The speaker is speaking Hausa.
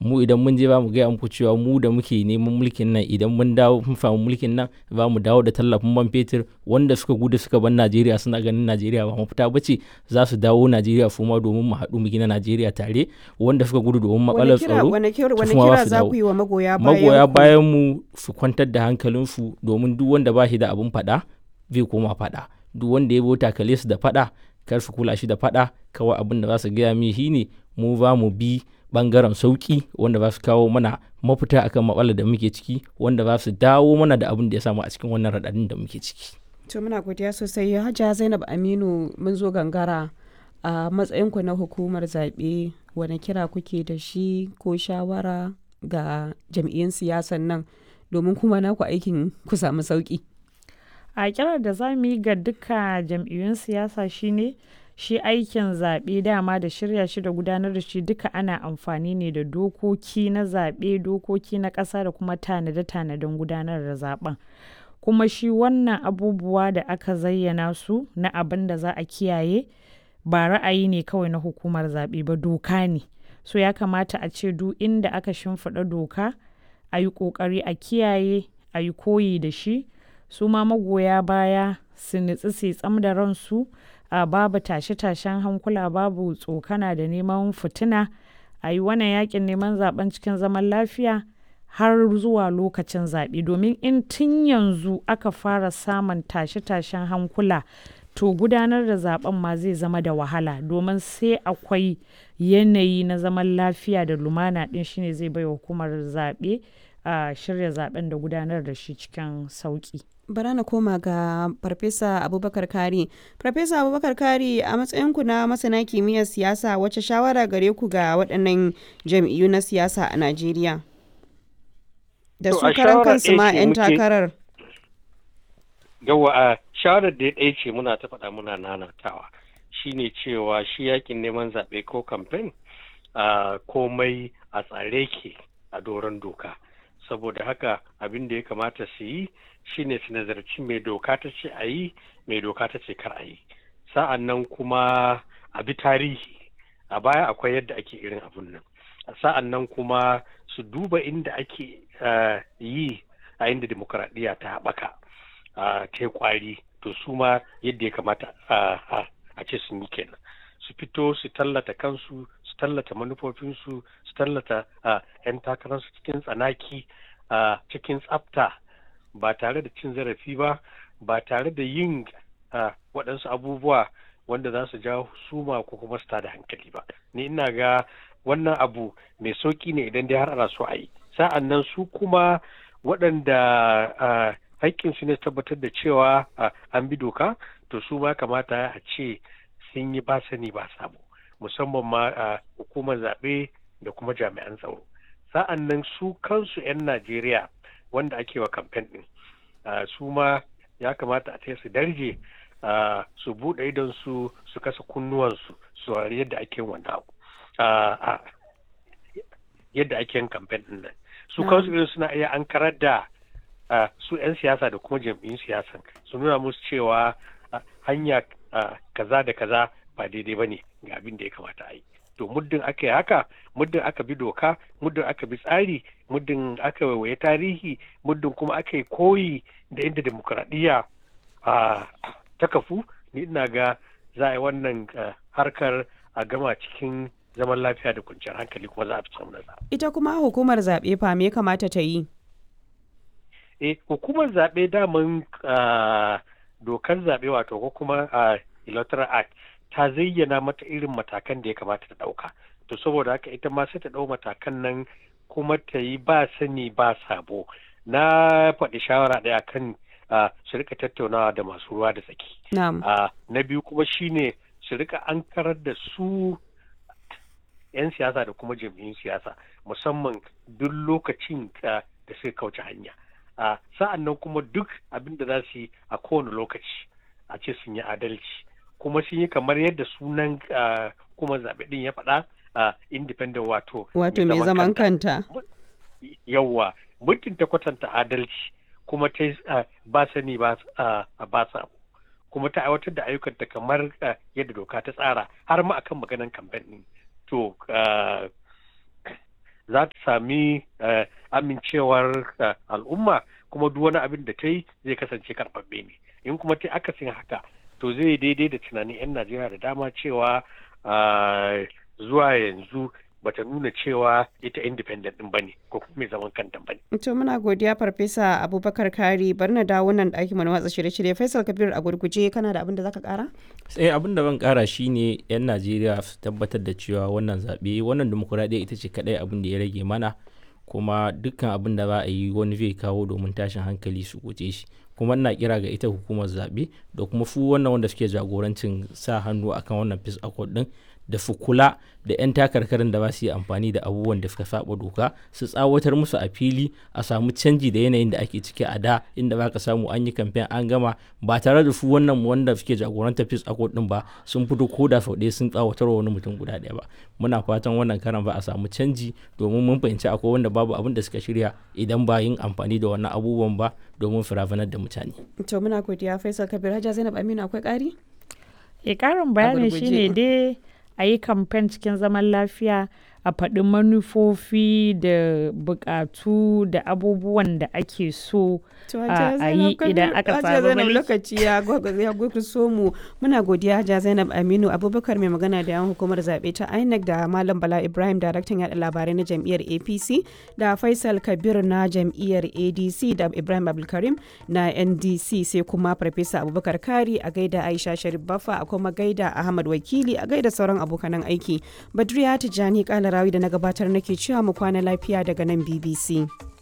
mu idan mun je ba mu gaya muku cewa mu da muke neman mulkin nan idan mun dawo mun samu mulkin nan za mu dawo da tallafin man fetur wanda suka gudu suka bar Najeriya suna ganin Najeriya ba mafita ba ce za su dawo Najeriya su ma domin mu haɗu mu gina Najeriya tare wanda suka gudu domin matsalar tsaro wani su kira ma kira su za dawo. ku yi wa magoya bayan magoya ku? bayan mu su kwantar da hankalinsu domin duk wanda ba shi da abin faɗa zai koma faɗa duk wanda ya bi takale su da faɗa kar su kula shi da faɗa kawai abin da za su gaya mi shine mu za mu bi bangaren sauki wanda za su kawo mana mafita akan matsalar da muke ciki wanda za su dawo mana da abin da ya samu a cikin wannan raɗaɗin da muke ciki To muna godiya sosai Hajiya Zainab Aminu mun zo gangara a matsayinku na hukumar zaɓe wani kira kuke da shi ko shawara ga jam'iyyun siyasan nan domin kuma naku aikin ku samu sauki. a kirar da za mu yi ga duka jam'iyyun siyasa shine shi aikin zaɓe dama da shirya shi da gudanar da shi duka ana amfani ne da dokoki na zaɓe dokoki na ƙasa da kuma tanade-tanaden gudanar da zaɓen kuma shi wannan abubuwa da aka zayyana su na abin da za a kiyaye ba ra'ayi ne kawai na hukumar zaɓe ba doka ne so ya kamata a ce duk inda aka shimfiɗa doka a yi ƙoƙari a kiyaye a yi koyi da shi su ma magoya baya su nutsi su yi tsam da ransu a babu tashe-tashen hankula babu tsokana da neman fitina a yi wannan yakin neman zaben cikin zaman lafiya har zuwa lokacin zaɓe domin in tun yanzu aka fara samun tashe-tashen hankula to gudanar da zaben ma zai zama da wahala domin sai akwai yanayi na zaman lafiya da lumana ɗin shine zai bai hukumar zaɓe a shirya zaben da gudanar da shi cikin sauƙi. bara na koma ga farfesa abubakar kari farfesa abubakar kari a matsayinku na masana kimiyyar siyasa wacce shawara gare ku ga waɗannan jam'iyyu na siyasa a najeriya da To, su a karan shawara kansu ɗaya ma ce 'yan muke- takarar yawa a shawarar da ɗaya ce muna ta faɗa muna nanatawa shine cewa shi yakin neman zaɓe ko kamfen a komai a tsare ke a doron doka saboda haka abin da ya kamata su yi shine su nazarci mai doka ta ce a yi mai doka ta ce kar a yi sa'an nan kuma a bi tarihi a baya akwai yadda ake irin abun nan sa'an nan kuma su duba inda ake eh, yi a inda demokuraɗiyya ta haɓaka a ta yi kwari to su ma yadda ya kamata a- a a ce sun yi kenan su fito su tallata kansu su tallata manufofinsu su tallata a 'yan takararsu cikin tsanaki a cikin tsafta ba tare da cin zarafi ba ba tare da yin a, waɗansu abubuwa wanda za su jawo suma ko kuma su tada hankali ba ni ina ga wannan abu mai sauki ne idan dai har ana so a yi sa'an nan su kuma waɗanda a, haƙƙinsu ne tabbatar da cewa a, an bi doka to su ma kamata a ce sun yi ba sani ba sabo musamman ma a hukumar zaɓe da kuma jami'an tsaro sa'an nan su kansu 'yan najeriya wanda ake wa kamfen ɗin a, su ma ya kamata a ce su darje a, su buɗe idon su su kasa kunnuwansu su saurari yadda ake yin wannan abu a, a, yadda ake yin kamfen ɗin nan su Na'am. kansu irin suna iya ankarar da a, su 'yan siyasa da kuma jam'iyyun siyasan su nuna musu cewa a, hanya a, kaza da kaza ba daidai ba ne ga abin da ya kamata a yi to muddin aka yi haka muddin aka bi doka muddin aka bi tsari muddin aka waiwaye tarihi muddin kuma aka yi koyi da inda demokuraɗiyya a, ta kafu ni ina ga za a yi wannan a, harkar a gama cikin zaman lafiya da kwanciyar hankali kuma za a fi samun nasara. ita kuma hukumar zaɓe fa me ya kamata ta yi eh hukumar zaɓe daman ah, dokar zaɓe wato ko kuma ah, electoral act ta zayyana mata irin matakan da ya kamata ta ɗauka to saboda haka ita ma sai ta ɗau matakan nan kuma ta yi ba sani ba sabo na faɗi shawara ɗaya kan ah, su rika tattaunawa da masu ruwa da tsaki na'am Ah, na biyu kuma shine su rika ankarar da su 'yan siyasa da kuma jam'iyyun siyasa musamman duk lokacin ah, da suka kauce hanya Ah, sa'an nan kuma duk abin da za su yi a kowane lokaci a ce sun yi adalci kuma sun yi kamar yadda sunan ah, kuma zaɓe ɗin ya faɗa ah, independent wato wato mai zaman kanta yawwa muddin ta kwatanta adalci kuma ta yi, ah, ba sani ba ah, ba sabo kuma ta aiwatar da ayyukanta kamar ah, yadda doka ta tsara har ma akan maganan kamfen ɗin to ah, za ta sami amincewar al'umma kuma duk wani abin da ta yi zai kasance karɓaɓɓe ne in kuma ta akasin haka to zai daidai da tunanin 'yan najeriya da dama cewa zuwa yanzu bata nuna cewa ita independent din bane ko kuma mai zaman kanta bane. To muna godiya farfesa Abubakar Kari bari na dawo nan ɗakin mana watsa shirye-shirye Faisal Kabir a gurguje kana da abin da zaka kara? Sai abin da ban kara shine yan Najeriya su tabbatar da cewa wannan zaɓe wannan demokuraɗiyya ita ce kaɗai abin da ya rage mana kuma dukkan abin da za a yi wani zai kawo domin tashin hankali su guje shi kuma ina kira ga ita hukumar zaɓe da kuma fu wannan wanda suke jagorancin sa hannu akan wannan peace accord din da su kula da 'yan takarkarin da ba su yi amfani da abubuwan da suka saba doka su tsawatar musu a fili a samu canji da yanayin da ake ciki a da inda ba ka samu an yi kamfen an gama ba tare da su wannan wanda suke jagorantar peace accord din ba sun fito ko da sau ɗaya sun tsawatar wani mutum guda ɗaya ba muna fatan wannan karan ba a samu canji domin mun fahimci akwai wanda babu abin da suka shirya idan ba yin amfani da wannan abubuwan ba domin firafanar da mutane. To muna godiya Faisal Kabir Hajja Zainab Aminu akwai ƙari? E ƙarin bayani shine dai a yi kamfen cikin zaman lafiya a faɗi manufofi da buƙatu da abubuwan da ake so a yi idan aka samu lokaci ya so mu muna godiya Hajiya Zainab Aminu Abubakar mai magana da yan hukumar zaɓe ta INEC da Malam Bala Ibrahim daraktan yaɗa labarai na jam'iyyar APC da Faisal Kabir na jam'iyyar ADC da Ibrahim Abdulkarim na NDC sai kuma Farfesa Abubakar Kari a gaida Aisha Sharif Baffa a kuma gaida Ahmad Wakili a gaida sauran abokanan aiki Badriya Tijjani Kalarawi da na gabatar nake cewa mu kwana lafiya daga nan BBC.